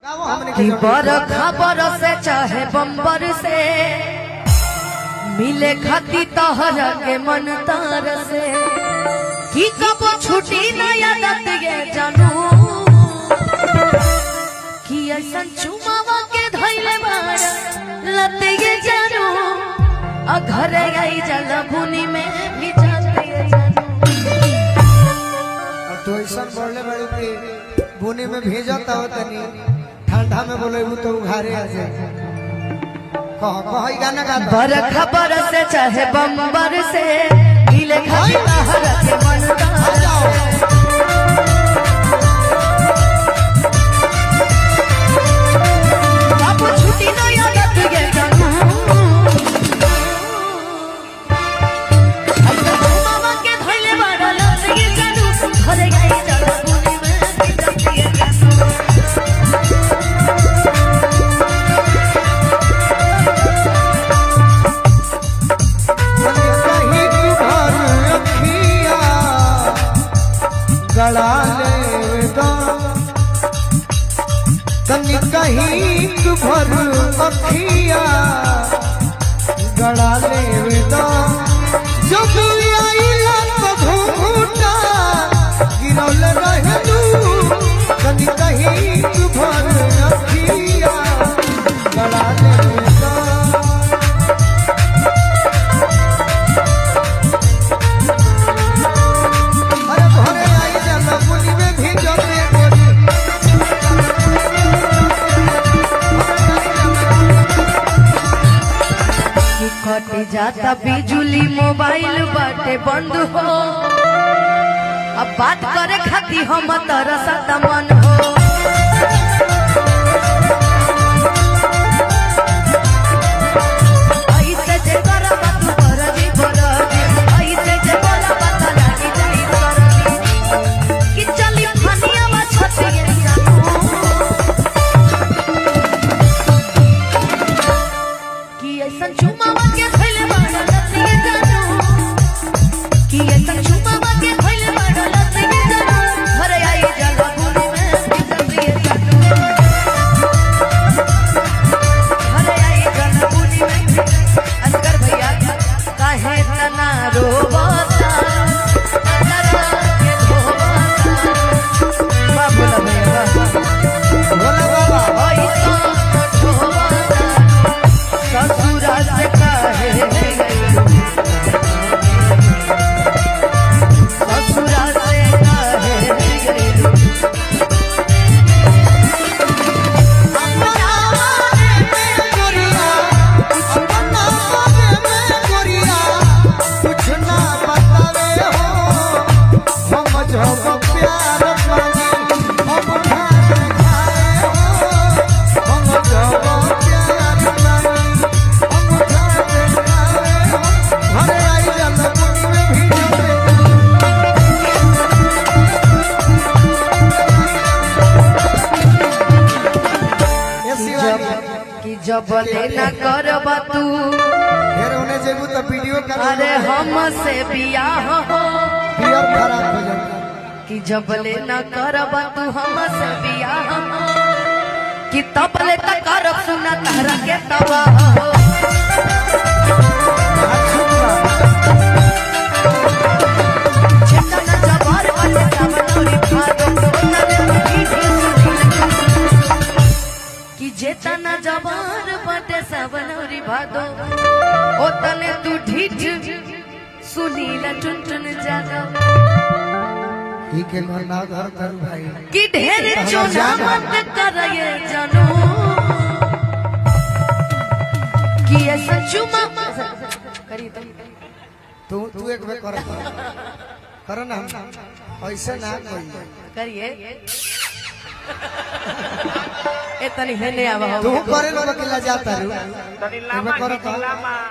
कि बरखा बरसे चाहे बम्बर से मिले खती तहर के मन तार से कि कब छुटी नया दत ये जानू कि ऐसा चुमावा के धैले बार लत ये जानू आ घरे आई जल भूनी में भी जाते ये जानू और तो ऐसा बोलने बड़ी कि बुनी में भेजता हो तनी ठंडा में बोले तो उघारे आ जाए कह कह ई गाना गा दो। बरखा बरसे चाहे बम्बर से मिले खती तहर के मन तार से अब छुट्टी न यादत ये जानू ऐसा मामा के धइले बाड़ा लत ये जानू घरे गई जड़ भूमि में बिजत ये जानू कहीं तू भर अखिया गला ले दो तनी कहीं तू भर अखिया गला ले दो जब आइला तो घूटा गिरौल रहलू तनी कहीं तू भर अखिया गला ले दो अरे घरे आई जाला पुली में भी जमे गोरी कि कट जाता बिजुली मोबाइल बाटे बंद हो अब बात करे खाती हम तरसत मन हो ऐसे जे करब तू करबी करबी ऐसे जे बोलब त लागी जाई करबी कि चली फनिया में छतिए जानू कि ऐसन चुमावा के खैले बाड़ा लतिए जानू कि ऐसन चुमावा के खैले बाड़ा लतिए जानू घरे आई जाला भूमि में बिजतिए जानू घरे आई जाला भूमि में असगर भैया काहे तना रोबता अंदर के धोबता बाबू ला भैया भोला बाबा ऐसा धोबता ससुरा से काहे ससुरा से काहे कुछ ना बतावे हो हम जब प्यार मांगी हम खाए खाए हो हम जब प्यार मांगी हम खाए खाए हो घरे आई जाला कुछ में भी जमे ए शिवाजी कि जब लेना करब तू फिर उन्हें जेबू तो वीडियो कर अरे हमसे बियाह हो पियर खराब हो जाता कि जब लेना करब तू हमसे बियाह हो कि तब ले तक करब सुना तहरा के तबाह हो चेतना जबर बने सावनौरी भादो ओतने मीठी सुनील कि जेतना जबर बटे सावनौरी भादो ओतने तू ढीठ सुनील टुनटुन जादव ही के घर ना घर कर भाई कि ढेर चोना मत कर ये जानू कि ऐसा चुमा करी तो तू तू एक बार कर कर ना ऐसे ना कोई करिए ए तनी हेने आवा तू हो करे लो अकेला जाता रू एक बार कर तो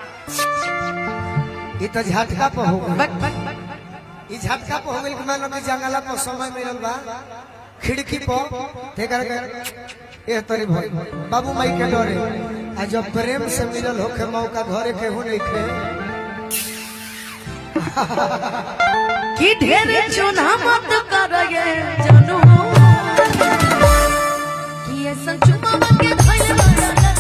ये तो झटका पे हो गई बक बक बक ई झटका पे हो गई कि मान लो कि जंगला पर समय मिलल बा खिड़की पर ते कर ए तरी भाई बाबू माई के डरे आ जब प्रेम से मिलल होके मौका घरे के हो नहीं खे कि ढेर चुना मत कर ये जानू कि ऐसन चुमावा के धइल बाड़ा